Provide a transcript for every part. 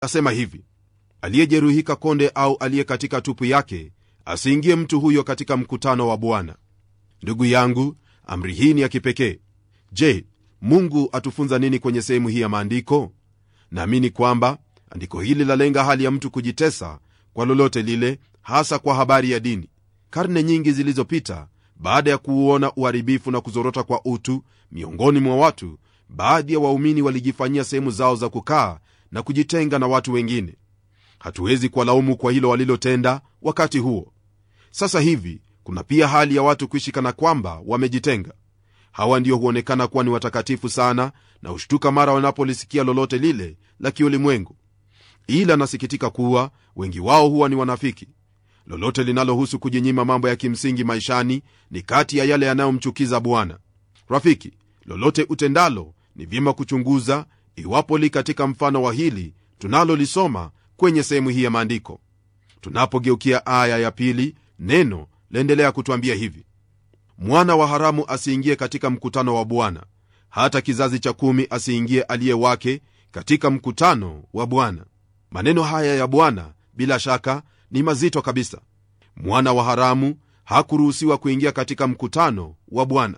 asema hivi aliyejeruhika konde au aliye katika tupu yake asiingie mtu huyo katika mkutano wa bwana ndugu yangu amri hii ni ya kipekee je mungu atufunza nini kwenye sehemu hii ya maandiko naamini kwamba andiko hili lalenga hali ya mtu kujitesa kwa lolote lile hasa kwa habari ya dini karne nyingi zilizopita baada ya kuuona uharibifu na kuzorota kwa utu miongoni mwa watu baadhi ya waumini walijifanyia sehemu zao za kukaa na kujitenga na watu wengine hatuwezi kuwalaumu kwa hilo walilotenda wakati huo sasa hivi kuna pia hali ya watu kuishi kana kwamba wamejitenga hawa ndio huonekana kuwa ni watakatifu sana na hushtuka mara wanapolisikia lolote lile la kiulimwengu ila nasikitika kuwa wengi wao huwa ni wanafiki lolote linalohusu kujinyima mambo ya kimsingi maishani ni kati ya yale yanayomchukiza bwana rafiki lolote utendalo ni vyema kuchunguza iwapo li katika mfano wa hili tunalolisoma kwenye sehemu hii ya maandiko tunapogeukia aya ya pili neno laendelea kutwambia hivi mwana wa haramu asiingie katika mkutano wa bwana hata kizazi cha kumi asiingie aliye wake katika mkutano wa bwana maneno haya ya bwana bila shaka ni mazito kabisa mwana wa haramu hakuruhusiwa kuingia katika mkutano wa bwana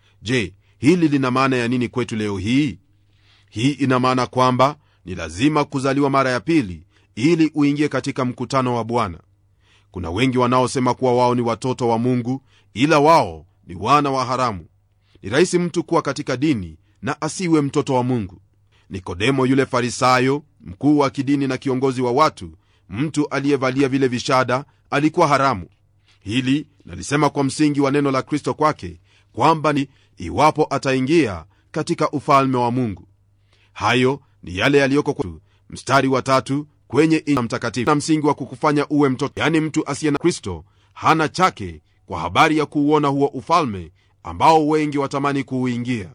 je hili lina maana ya nini kwetu leo hii hii ina maana kwamba ni lazima kuzaliwa mara ya pili ili uingie katika mkutano wa bwana kuna wengi wanaosema kuwa wao ni watoto wa mungu ila wao ni wana wa haramu ni rahisi mtu kuwa katika dini na asiwe mtoto wa mungu nikodemo yule farisayo mkuu wa kidini na kiongozi wa watu mtu aliyevalia vile vishada alikuwa haramu hili nalisema kwa msingi wa neno la kristo kwake kwamba ni iwapo ataingia katika ufalme wa mungu hayo ni yale yaliyoko kwa mstari wa tatu kwenye ina mtakatifu na msingi wa kukufanya uwe mtoto yani mtu asiye na kristo hana chake kwa habari ya kuuona huo ufalme ambao wengi watamani kuuingia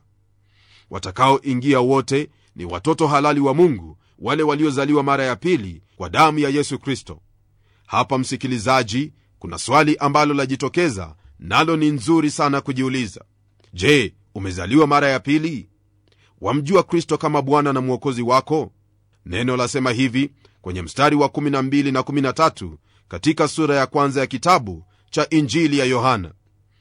watakaoingia wote ni watoto halali wa mungu wale waliozaliwa mara ya pili kwa damu ya yesu kristo hapa msikilizaji kuna swali ambalo lajitokeza nalo ni nzuri sana kujiuliza je umezaliwa mara ya pili wamjua kristo kama bwana na mwokozi wako neno lasema hivi kwenye mstari wa 12 na 13 katika sura ya kwanza ya kitabu cha injili ya yohana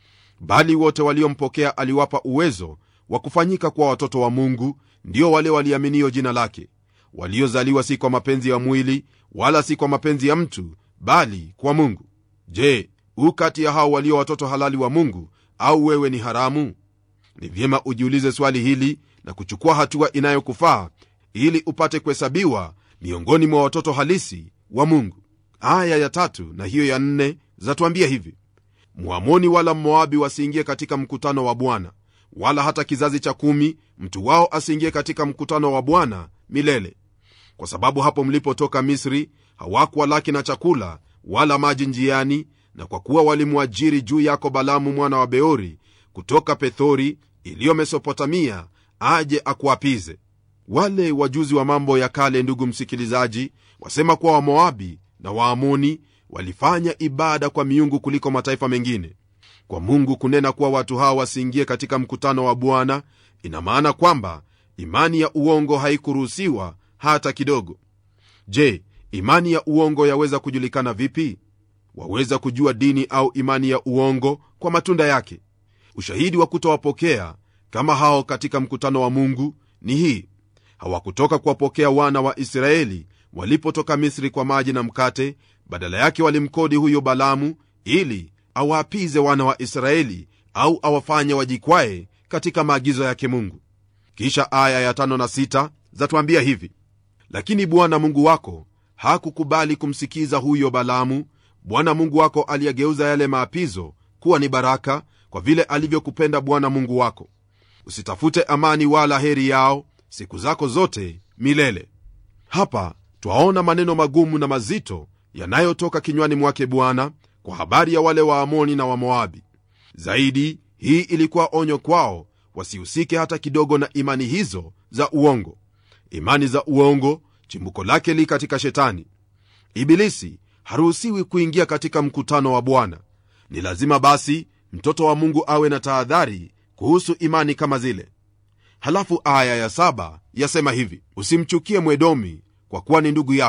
bali wote waliompokea aliwapa uwezo wa kufanyika kuwa watoto wa mungu ndio wale waliaminio jina lake waliozaliwa si kwa mapenzi ya mwili wala si kwa mapenzi ya mtu bali kwa mungu je u kati ya hao walio watoto halali wa mungu au wewe ni haramu ni vyema ujiulize swali hili na kuchukua hatua inayokufaa ili upate kuhesabiwa miongoni mwa watoto halisi wa mungu aya ya tatu na hiyo ya nne zatuambia hivi mwamoni wala mmoabi wasiingie katika mkutano wa bwana wala hata kizazi cha kumi mtu wao asiingie katika mkutano wa bwana milele kwa sababu hapo mlipotoka misri hawakuwa laki na chakula wala maji njiani na kwa kuwa walimwajiri juu yako balamu mwana wa beori kutoka pethori iliyo mesopotamia aje akuapize wale wajuzi wa mambo ya kale ndugu msikilizaji wasema kuwa wamoabi na waamoni walifanya ibada kwa miungu kuliko mataifa mengine kwa mungu kunena kuwa watu hawa wasiingie katika mkutano wa bwana ina maana kwamba imani ya uongo haikuruhusiwa hata kidogo je imani ya uongo yaweza kujulikana vipi waweza kujua dini au imani ya uongo kwa matunda yake ushahidi wa kutowapokea kama hao katika mkutano wa mungu ni hii hawakutoka kuwapokea wana wa israeli walipotoka misri kwa maji na mkate badala yake walimkodi huyo balamu ili awaapize wana wa israeli au awafanye wajikwae katika maagizo yake mungu kisha aya ya tano na sita zatuambia hivi lakini bwana mungu wako hakukubali kumsikiza huyo balamu bwana mungu wako aliyageuza yale maapizo kuwa ni baraka kwa vile alivyokupenda bwana mungu wako usitafute amani wala heri yao siku zako zote milele hapa twaona maneno magumu na mazito yanayotoka kinywani mwake bwana kwa habari ya wale waamoni na wamoabi zaidi hii ilikuwa onyo kwao wasihusike hata kidogo na imani hizo za uongo imani za uongo chimbuko lake li katika shetani ibilisi haruhusiwi kuingia katika mkutano wa bwana ni lazima basi mtoto wa mungu awe na tahadhari kuhusu imani kama zile halafu aya ya saba yasema hivi usimchukie mwedomi kwa kuwa ni ndugu yako